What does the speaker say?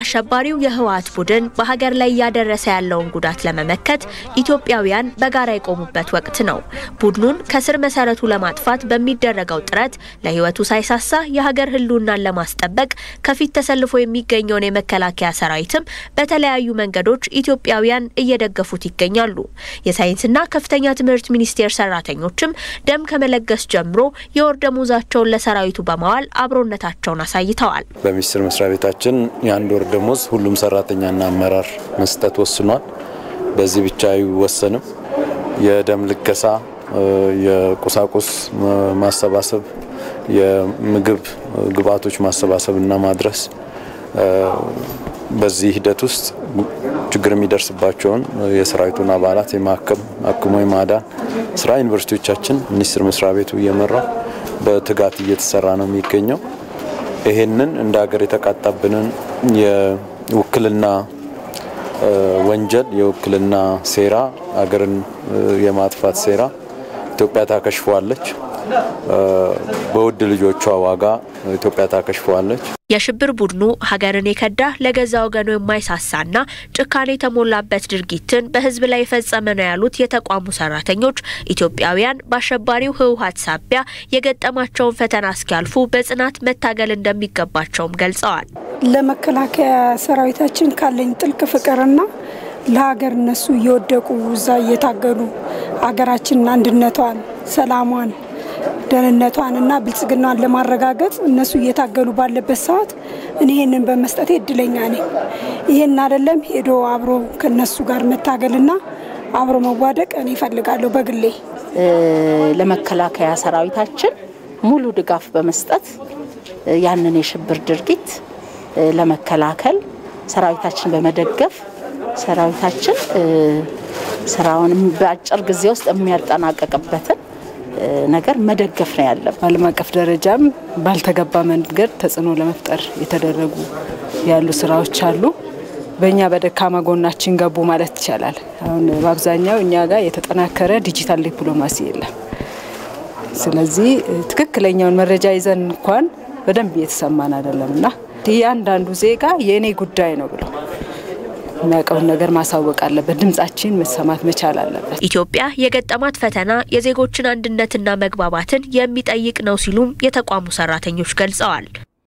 አሸባሪው የህወሓት ቡድን በሀገር ላይ እያደረሰ ያለውን ጉዳት ለመመከት ኢትዮጵያውያን በጋራ የቆሙበት ወቅት ነው። ቡድኑን ከስር መሰረቱ ለማጥፋት በሚደረገው ጥረት ለህይወቱ ሳይሳሳ የሀገር ህልውናን ለማስጠበቅ ከፊት ተሰልፎ የሚገኘውን የመከላከያ ሰራዊትም በተለያዩ መንገዶች ኢትዮጵያውያን እየደገፉት ይገኛሉ። የሳይንስና ከፍተኛ ትምህርት ሚኒስቴር ሰራተኞችም ደም ከመለገስ ጀምሮ የወር ደሞዛቸውን ለሰራዊቱ በማዋል አብሮነታቸውን አሳይተዋል። በሚኒስቴር መስሪያ ቤታችን የአንድ ወር ደሞዝ ሁሉም ሰራተኛና አመራር መስጠት ወስኗል። በዚህ ብቻ አይወሰንም። የደም ልገሳ፣ የቁሳቁስ ማሰባሰብ፣ የምግብ ግብዓቶች ማሰባሰብ እና ማድረስ በዚህ ሂደት ውስጥ ችግር የሚደርስባቸውን የሰራዊቱን አባላት የማከም አክሞ የማዳን ስራ ዩኒቨርሲቲዎቻችን ሚኒስቴር መስሪያ ቤቱ እየመራው በትጋት እየተሰራ ነው የሚገኘው። ይሄንን እንደ ሀገር የተቃጣብንን የውክልና ወንጀል የውክልና ሴራ ሀገርን የማጥፋት ሴራ ኢትዮጵያ ታከሽፈዋለች። በውድ ልጆቿ ዋጋ ኢትዮጵያ ታከሽፈዋለች። የሽብር ቡድኑ ሀገርን የከዳ ለገዛ ወገኑ የማይሳሳና ጭካኔ የተሞላበት ድርጊትን በሕዝብ ላይ የፈጸመ ነው ያሉት የተቋሙ ሰራተኞች ኢትዮጵያውያን በአሸባሪው ህወሓት ሳቢያ የገጠማቸውን ፈተና እስኪያልፉ በጽናት መታገል እንደሚገባቸውም ገልጸዋል። ለመከላከያ ሰራዊታችን ካለኝ ጥልቅ ፍቅርና ለሀገር እነሱ እየወደቁ እዛ እየታገሉ ሀገራችንን አንድነቷን፣ ሰላሟን ደህንነቷን እና ብልጽግናዋን ለማረጋገጥ እነሱ እየታገሉ ባለበት ሰዓት እኔ ይህንን በመስጠቴ እድለኛ ነኝ። ይህን አይደለም ሄዶ አብሮ ከነሱ ጋር መታገልና አብሮ መዋደቅ እኔ እፈልጋለሁ በግሌ። ለመከላከያ ሰራዊታችን ሙሉ ድጋፍ በመስጠት ያንን የሽብር ድርጊት ለመከላከል ሰራዊታችን በመደገፍ ሰራዊታችን ስራውን በአጭር ጊዜ ውስጥ የሚያጠናቀቅበትን ነገር መደገፍ ነው ያለብን። በዓለም አቀፍ ደረጃም ባልተገባ መንገድ ተጽዕኖ ለመፍጠር የተደረጉ ያሉ ስራዎች አሉ። በእኛ በደካማ ጎናችን ገቡ ማለት ይቻላል። አሁን በአብዛኛው እኛ ጋር የተጠናከረ ዲጂታል ዲፕሎማሲ የለም። ስለዚህ ትክክለኛውን መረጃ ይዘን እንኳን በደንብ እየተሰማን አይደለም እና እያንዳንዱ ዜጋ የእኔ ጉዳይ ነው ብሎ የሚያውቀውን ነገር ማሳወቅ አለበት። ድምጻችን መሰማት መቻል አለበት። ኢትዮጵያ የገጠማት ፈተና የዜጎችን አንድነትና መግባባትን የሚጠይቅ ነው ሲሉም የተቋሙ ሰራተኞች ገልጸዋል።